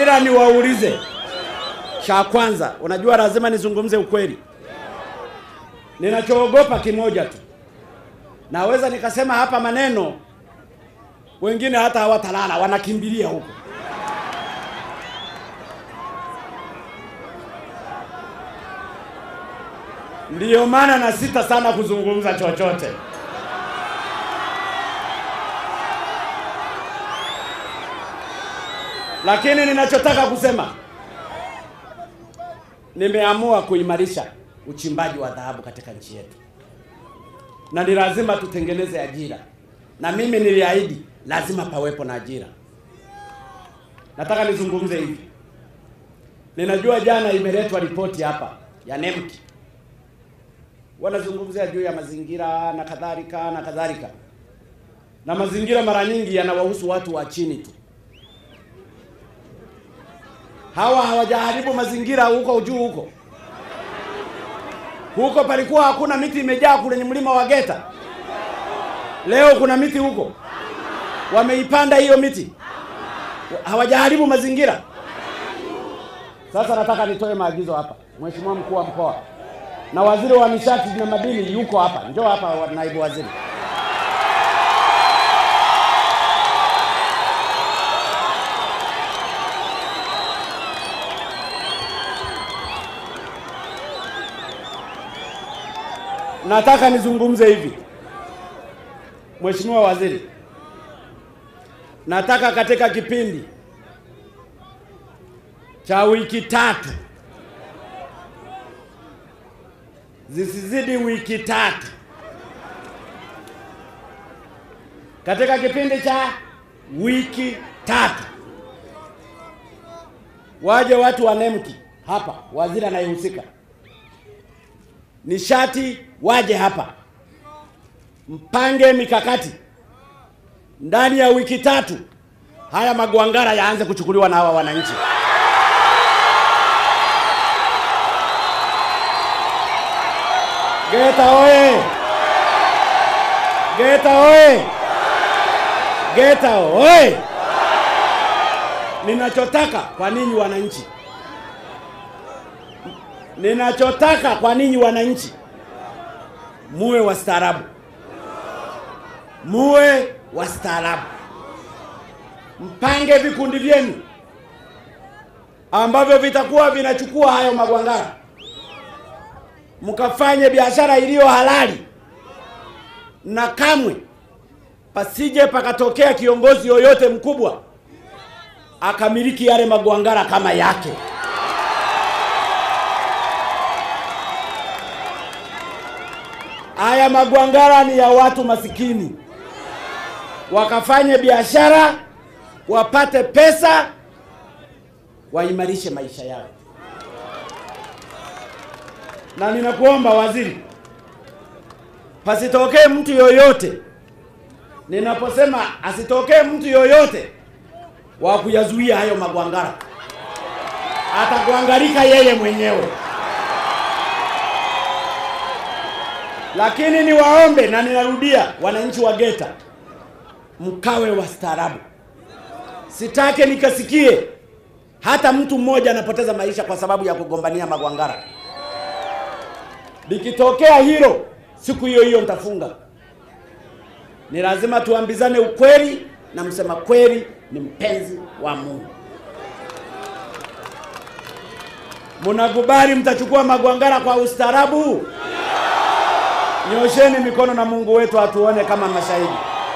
ila niwaulize, cha kwanza, unajua lazima nizungumze ukweli. Ninachoogopa kimoja tu, naweza nikasema hapa maneno, wengine hata hawatalala, wanakimbilia huko. Ndiyo maana na sita sana kuzungumza chochote. Lakini ninachotaka kusema, nimeamua kuimarisha uchimbaji wa dhahabu katika nchi yetu, na ni lazima tutengeneze ajira, na mimi niliahidi lazima pawepo na ajira. Nataka nizungumze hivi, ninajua jana imeletwa ripoti hapa ya NEMKI wanazungumzia juu ya mazingira na kadhalika na kadhalika, na mazingira mara nyingi yanawahusu watu wa chini tu. Hawa hawajaharibu mazingira huko juu huko huko, palikuwa hakuna miti imejaa kwenye mlima wa Geta. Leo kuna miti huko, wameipanda hiyo miti, hawajaharibu mazingira. Sasa nataka nitoe maagizo hapa, Mheshimiwa mkuu wa mkoa na waziri wa nishati na madini yuko hapa, njoo hapa wa- naibu waziri. Nataka nizungumze hivi, Mheshimiwa Waziri, nataka katika kipindi cha wiki tatu zisizidi wiki tatu, katika kipindi cha wiki tatu waje watu wa NEMKI hapa, waziri anayehusika nishati waje hapa, mpange mikakati ndani ya wiki tatu, haya magwangara yaanze kuchukuliwa na hawa wananchi. Geta oye! Geta oye! Geta oye! Ninachotaka kwa ninyi wananchi, ninachotaka kwa ninyi wananchi, muwe wastaarabu, muwe wastaarabu, mpange vikundi vyenu ambavyo vitakuwa vinachukua hayo magwangara mkafanye biashara iliyo halali, na kamwe pasije pakatokea kiongozi yoyote mkubwa akamiliki yale magwangara kama yake. Haya magwangara ni ya watu masikini, wakafanye biashara, wapate pesa, waimarishe maisha yao na ninakuomba waziri, pasitokee mtu yoyote, ninaposema asitokee mtu yoyote wa kuyazuia hayo magwangara, atagwangarika yeye mwenyewe. Lakini niwaombe na ninarudia, wananchi wa Geta, mkawe wastaarabu. Sitake nikasikie hata mtu mmoja anapoteza maisha kwa sababu ya kugombania magwangara. Likitokea hilo, siku hiyo hiyo nitafunga. Ni lazima tuambizane ukweli, na msema kweli ni mpenzi wa Mungu. Mnakubali mtachukua magwangara kwa ustaarabu? Nyosheni mikono na Mungu wetu atuone kama mashahidi.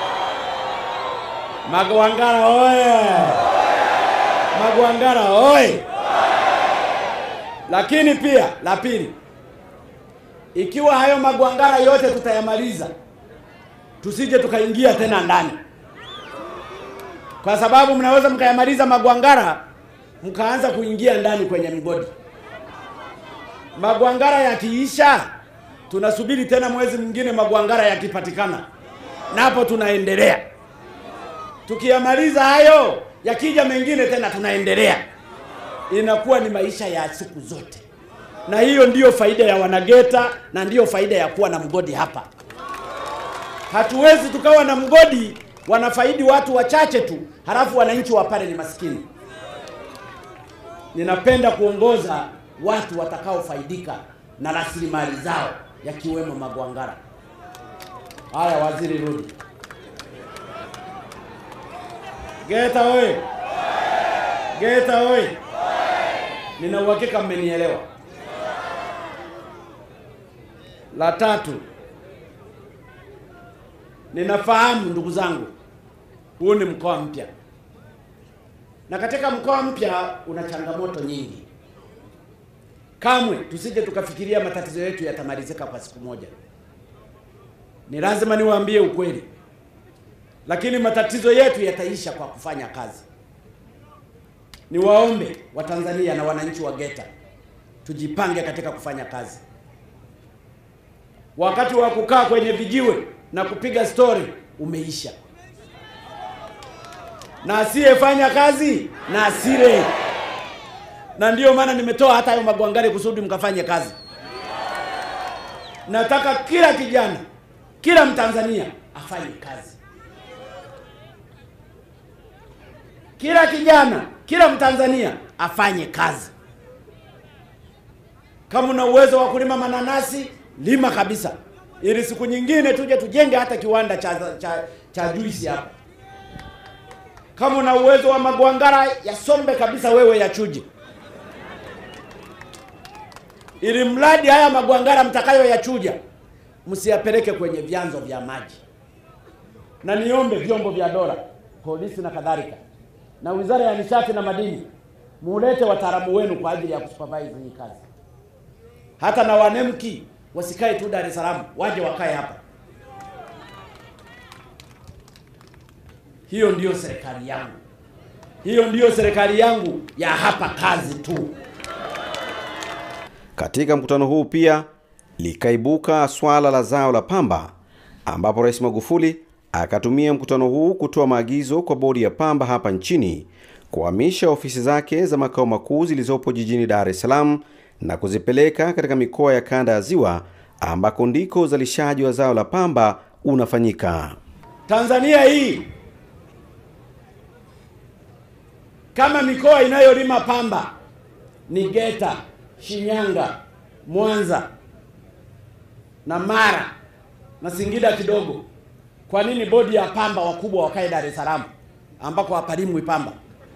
Magwangara oye! Magwangara oye! Lakini pia la pili, ikiwa hayo magwangara yote tutayamaliza, tusije tukaingia tena ndani, kwa sababu mnaweza mkayamaliza magwangara mkaanza kuingia ndani kwenye migodi. Magwangara yakiisha, tunasubiri tena mwezi mwingine, magwangara yakipatikana, napo tunaendelea. Tukiyamaliza hayo, yakija mengine tena tunaendelea. Inakuwa ni maisha ya siku zote na hiyo ndiyo faida ya Wanageta na ndiyo faida ya kuwa na mgodi hapa. Hatuwezi tukawa na mgodi wanafaidi watu wachache tu, halafu wananchi wa pale ni maskini. ninapenda kuongoza watu watakaofaidika na rasilimali zao yakiwemo magwangara. Haya, waziri rudi. Geita oye! Geita oye! Nina uhakika mmenielewa. La tatu, ninafahamu ndugu zangu, huu ni mkoa mpya, na katika mkoa mpya una changamoto nyingi. Kamwe tusije tukafikiria matatizo yetu yatamalizika kwa siku moja. Ni lazima niwaambie ukweli, lakini matatizo yetu yataisha kwa kufanya kazi. Niwaombe Watanzania na wananchi wa Geita tujipange katika kufanya kazi. Wakati wa kukaa kwenye vijiwe na kupiga stori umeisha, na asiyefanya kazi na asile. Na ndiyo maana nimetoa hata hayo magwangari kusudi mkafanye kazi. Nataka kila kijana, kila Mtanzania afanye kazi, kila kijana, kila Mtanzania afanye kazi. Kama una uwezo wa kulima mananasi lima kabisa, ili siku nyingine tuje tujenge hata kiwanda cha cha, cha juisi hapa. Kama una uwezo wa magwangara yasombe kabisa, wewe yachuje, ili mradi haya magwangara mtakayoyachuja msiyapeleke kwenye vyanzo vya maji. Na niombe vyombo vya dola, polisi na kadhalika, na wizara ya nishati na madini, mulete wataalamu wenu kwa ajili ya kusupervise hii kazi. Hata na wanemki wasikae tu Dar es Salaam, waje wakae hapa. Hiyo ndiyo serikali yangu, hiyo ndiyo serikali yangu ya hapa kazi tu. Katika mkutano huu pia likaibuka swala la zao la pamba, ambapo Rais Magufuli akatumia mkutano huu kutoa maagizo kwa bodi ya pamba hapa nchini kuhamisha ofisi zake za makao makuu zilizopo jijini Dar es Salaam na kuzipeleka katika mikoa ya kanda ya Ziwa ambako ndiko uzalishaji wa zao la pamba unafanyika. Tanzania hii kama mikoa inayolima pamba ni Geita, Shinyanga, Mwanza na Mara na Singida kidogo. Kwa nini bodi ya pamba wakubwa wakae Dar es Salaam ambako hapalimwi pamba?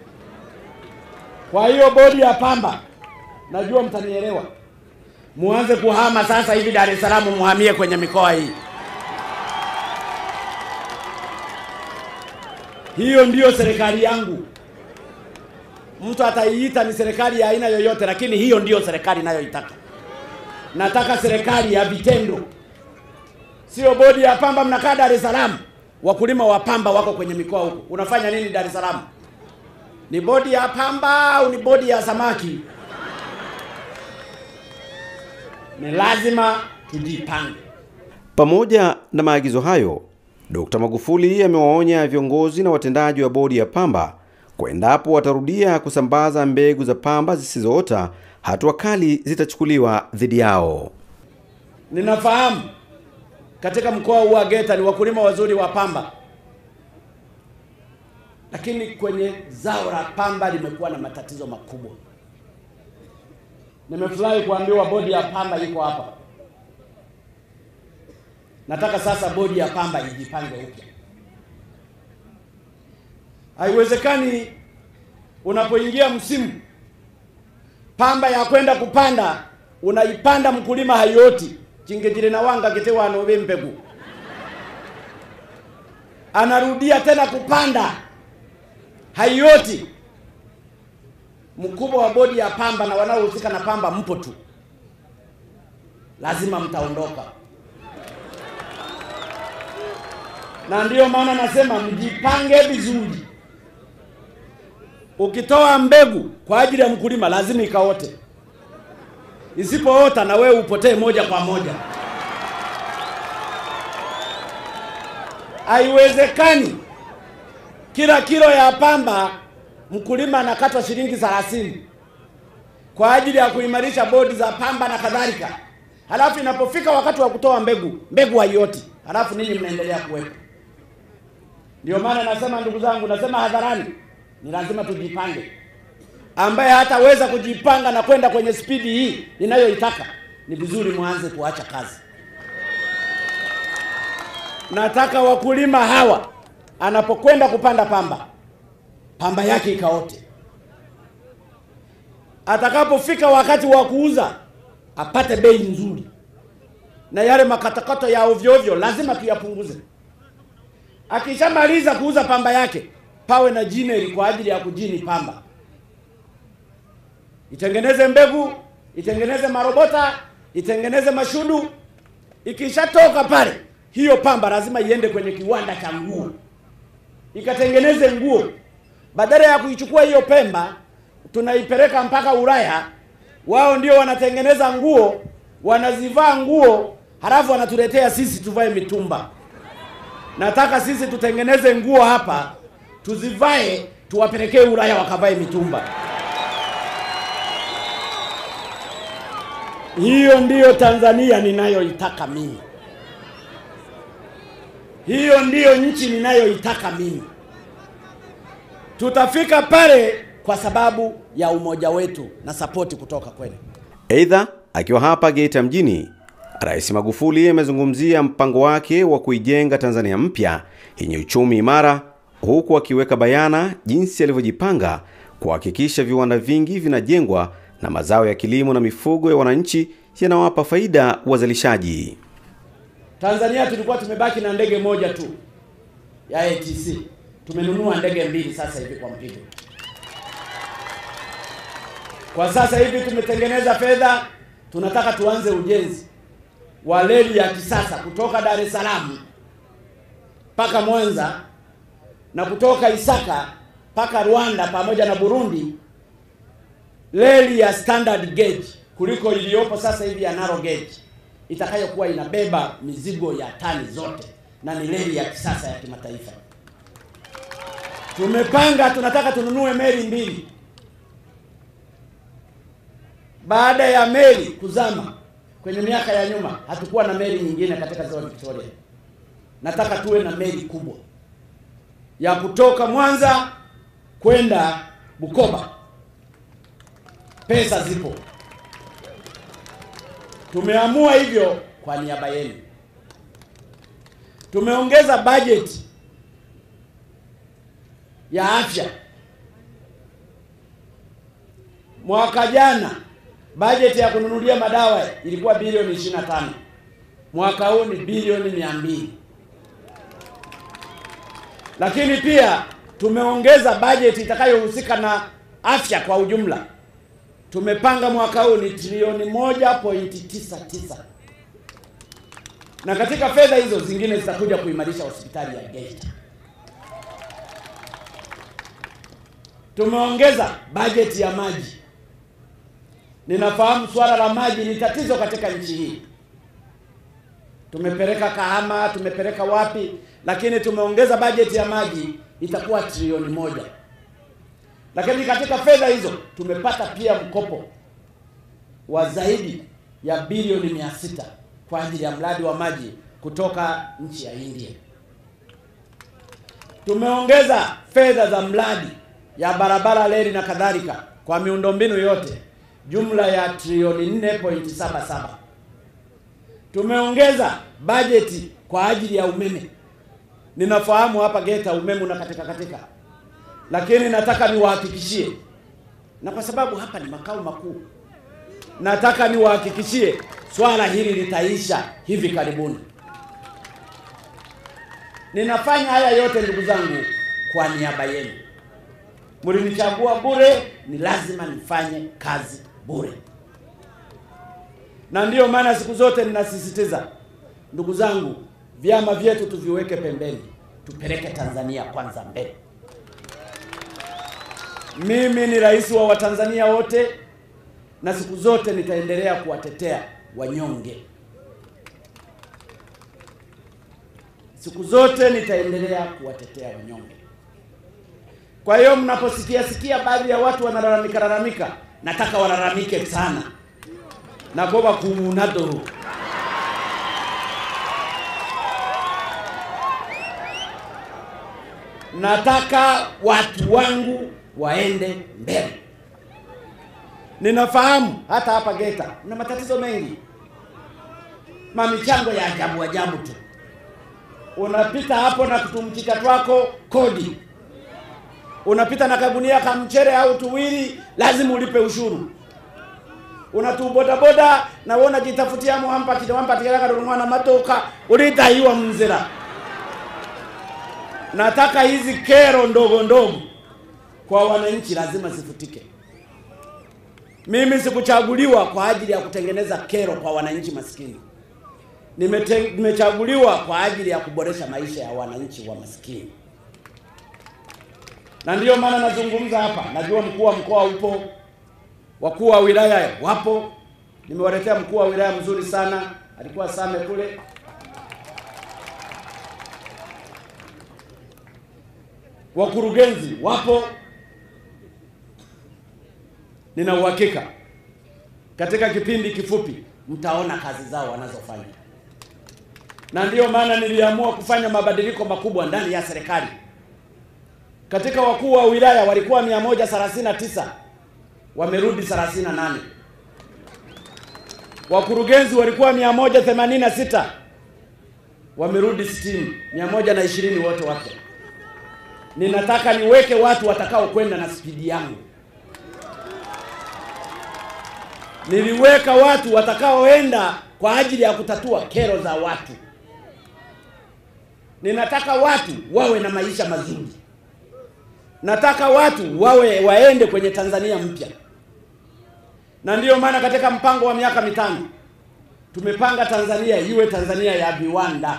Kwa hiyo bodi ya pamba, najua mtanielewa, muanze kuhama sasa hivi Dar es Salaam, muhamie kwenye mikoa hii. Hiyo ndiyo serikali yangu. Mtu ataiita ni serikali ya aina yoyote, lakini hiyo ndiyo serikali inayoitaka. Nataka serikali ya vitendo, sio bodi ya pamba. Mnakaa Dar es Salaam, wakulima wa pamba wako kwenye mikoa huko. Unafanya nini Dar es Salaam? Ni bodi ya pamba au ni bodi ya samaki? Ni lazima tujipange. Pamoja na maagizo hayo, Dkt. Magufuli amewaonya viongozi na watendaji wa bodi ya pamba kwa endapo watarudia kusambaza mbegu za pamba zisizoota, hatua kali zitachukuliwa dhidi yao. Ninafahamu katika mkoa huu wa Geita ni wakulima wazuri wa pamba, lakini kwenye zao la pamba limekuwa na matatizo makubwa. Nimefurahi kuambiwa bodi ya pamba iko hapa. Nataka sasa bodi ya pamba ijipange upya. Haiwezekani unapoingia msimu pamba ya kwenda kupanda unaipanda mkulima haioti chingejile na wanga kitewa anobe mbegu anarudia tena kupanda haioti. Mkubwa wa bodi ya pamba na wanaohusika na pamba mpo tu, lazima mtaondoka, na ndiyo maana nasema mjipange vizuri. Ukitoa mbegu kwa ajili ya mkulima lazima ikaote, isipoota na wewe upotee moja kwa moja. Haiwezekani kila kilo ya pamba mkulima anakatwa shilingi 30 kwa ajili ya kuimarisha bodi za pamba na kadhalika, halafu inapofika wakati wa kutoa mbegu, mbegu haioti, halafu ninyi mnaendelea kuwepo. Ndio maana nasema ndugu zangu, nasema hadharani, ni lazima tujipange. ambaye hataweza kujipanga na kwenda kwenye spidi hii ninayoitaka, ni vizuri mwanze kuacha kazi. Nataka wakulima hawa anapokwenda kupanda pamba, pamba yake ikaote. Atakapofika wakati wa kuuza, apate bei nzuri, na yale makatakato ya ovyo ovyo lazima tuyapunguze. Akishamaliza kuuza pamba yake, pawe na jineri kwa ajili ya kujini pamba, itengeneze mbegu, itengeneze marobota, itengeneze mashudu. Ikishatoka pale, hiyo pamba lazima iende kwenye kiwanda cha nguo ikatengeneze nguo. Badala ya kuichukua hiyo pemba tunaipeleka mpaka Ulaya, wao ndio wanatengeneza nguo, wanazivaa nguo, halafu wanatuletea sisi tuvae mitumba. Nataka sisi tutengeneze nguo hapa, tuzivae, tuwapelekee Ulaya wakavae mitumba. Hiyo ndiyo Tanzania ninayoitaka mimi. Hiyo ndiyo nchi ninayoitaka mimi. Tutafika pale kwa sababu ya umoja wetu na sapoti kutoka kwenu. Aidha, akiwa hapa Geita mjini, Rais Magufuli amezungumzia mpango wake wa kuijenga Tanzania mpya yenye uchumi imara, huku akiweka bayana jinsi alivyojipanga kuhakikisha viwanda vingi vinajengwa na mazao ya kilimo na mifugo ya wananchi yanawapa faida wazalishaji. Tanzania tulikuwa tumebaki na ndege moja tu ya ATC. Tumenunua ndege mbili sasa hivi kwa mpigo. Kwa sasa hivi tumetengeneza fedha, tunataka tuanze ujenzi wa reli ya kisasa kutoka Dar es Salaam mpaka Mwanza na kutoka Isaka mpaka Rwanda pamoja na Burundi, reli ya standard gauge kuliko iliyopo sasa hivi ya narrow gauge itakayokuwa inabeba mizigo ya tani zote na ni reli ya kisasa ya kimataifa. Tumepanga, tunataka tununue meli mbili. Baada ya meli kuzama kwenye miaka ya nyuma, hatukuwa na meli nyingine katika ziwa Victoria. Nataka tuwe na meli kubwa ya kutoka Mwanza kwenda Bukoba. Pesa zipo, tumeamua hivyo kwa niaba yenu. Tumeongeza bajeti ya afya. Mwaka jana bajeti ya kununulia madawa ilikuwa bilioni 25. Mwaka huu ni bilioni 200. Lakini pia tumeongeza bajeti itakayohusika na afya kwa ujumla. Tumepanga mwaka huu ni trilioni 1.99. Na katika fedha hizo zingine zitakuja kuimarisha hospitali ya Geita. Tumeongeza bajeti ya maji. Ninafahamu swala la maji ni tatizo katika nchi hii. Tumepeleka Kahama, tumepeleka wapi, lakini tumeongeza bajeti ya maji itakuwa trilioni moja. Lakini katika fedha hizo tumepata pia mkopo wa zaidi ya bilioni mia sita kwa ajili ya mradi wa maji kutoka nchi ya India. Tumeongeza fedha za mradi ya barabara, reli na kadhalika kwa miundombinu yote jumla ya trilioni 4.77. Tumeongeza bajeti kwa ajili ya umeme. Ninafahamu hapa Geita umeme una katika katika, lakini nataka niwahakikishie, na kwa sababu hapa ni makao makuu, nataka niwahakikishie swala hili litaisha hivi karibuni. Ninafanya haya yote ndugu zangu kwa niaba yenu. Mlinichagua bure, ni lazima nifanye kazi bure, na ndiyo maana siku zote ninasisitiza, ndugu zangu, vyama vyetu tuviweke pembeni, tupeleke Tanzania kwanza mbele. Mimi ni rais wa Watanzania wote, na siku zote nitaendelea kuwatetea wanyonge. Siku zote nitaendelea kuwatetea wanyonge. Kwa hiyo mnaposikia sikia baadhi ya watu wanalalamika lalamika, nataka walalamike sana na kuomba kumunado nataka watu wangu waende mbele. Ninafahamu hata hapa Geita na matatizo mengi, mamichango ya ajabu ajabu tu. Unapita hapo na kutumchika twako kodi, unapita na kagunia ka mchere au tuwili, lazima ulipe ushuru. Unatubodaboda na wona jitafutia muhampa kidawampa tikala na matoka ulitaiwa mzira. Nataka hizi kero ndogo ndogo kwa wananchi lazima zifutike. Mimi sikuchaguliwa kwa ajili ya kutengeneza kero kwa wananchi maskini. Nimete, nimechaguliwa kwa ajili ya kuboresha maisha ya wananchi wa maskini, na ndiyo maana nazungumza hapa. Najua mkuu wa mkoa upo, wakuu wa wilaya wapo. Nimewaletea mkuu wa wilaya mzuri sana, alikuwa Same kule. Wakurugenzi wapo. Nina uhakika katika kipindi kifupi mtaona kazi zao wanazofanya, na ndiyo maana niliamua kufanya mabadiliko makubwa ndani ya serikali. Katika wakuu wa wilaya walikuwa 139 wamerudi 38, wakurugenzi walikuwa 186 wamerudi 60, 120 wote wapya. Ninataka niweke watu watakao kwenda na spidi yangu. Niliweka watu watakaoenda kwa ajili ya kutatua kero za watu. Ninataka watu wawe na maisha mazuri. Nataka watu wawe waende kwenye Tanzania mpya, na ndiyo maana katika mpango wa miaka mitano tumepanga Tanzania iwe Tanzania ya viwanda.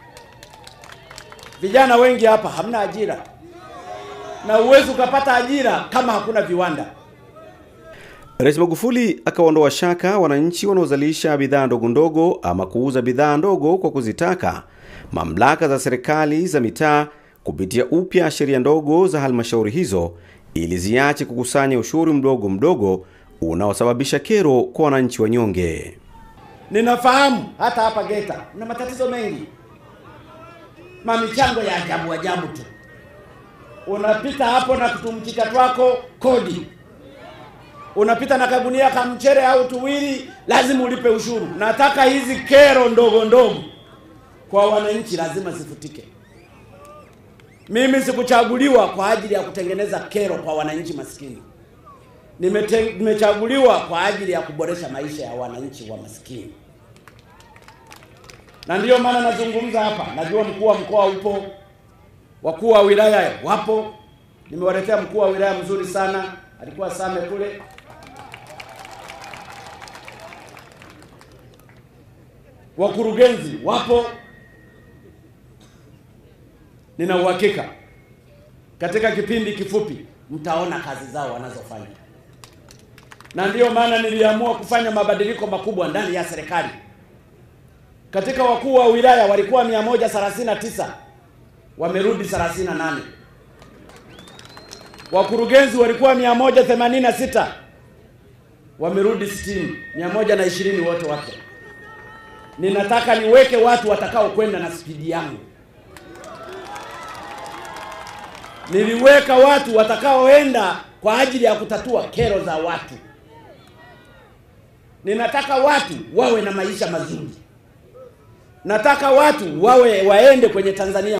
Vijana wengi hapa hamna ajira, na uwezi ukapata ajira kama hakuna viwanda. Rais Magufuli akaondoa shaka wananchi wanaozalisha bidhaa ndogo ndogo ama kuuza bidhaa ndogo kwa kuzitaka mamlaka za serikali za mitaa kupitia upya sheria ndogo za halmashauri hizo ili ziache kukusanya ushuru mdogo mdogo unaosababisha kero kwa wananchi wanyonge. Ninafahamu hata hapa Geita na matatizo mengi, mamichango ya ajabu ajabu tu. Unapita hapo na kutumchika twako kodi unapita na kagunia ka mchere au tuwili, lazima ulipe ushuru. Nataka hizi kero ndogo ndogo kwa wananchi lazima zifutike. Mimi sikuchaguliwa kwa ajili ya kutengeneza kero kwa wananchi maskini. Nimete, nimechaguliwa kwa ajili ya kuboresha maisha ya wananchi wa maskini, na ndiyo maana nazungumza hapa. Najua mkuu wa mkoa upo, wakuu wa wilaya wapo. Nimewaletea mkuu wa wilaya mzuri sana, alikuwa Same kule. Wakurugenzi wapo. Nina uhakika katika kipindi kifupi mtaona kazi zao wanazofanya, na ndiyo maana niliamua kufanya mabadiliko makubwa ndani ya serikali. Katika wakuu wa wilaya walikuwa 139 wamerudi 38, wakurugenzi walikuwa 186 wamerudi 60, 120 wote wapya. Ninataka niweke watu watakao kwenda na spidi yangu. Niliweka watu watakaoenda kwa ajili ya kutatua kero za watu. Ninataka watu wawe na maisha mazuri. Nataka watu wawe waende kwenye Tanzania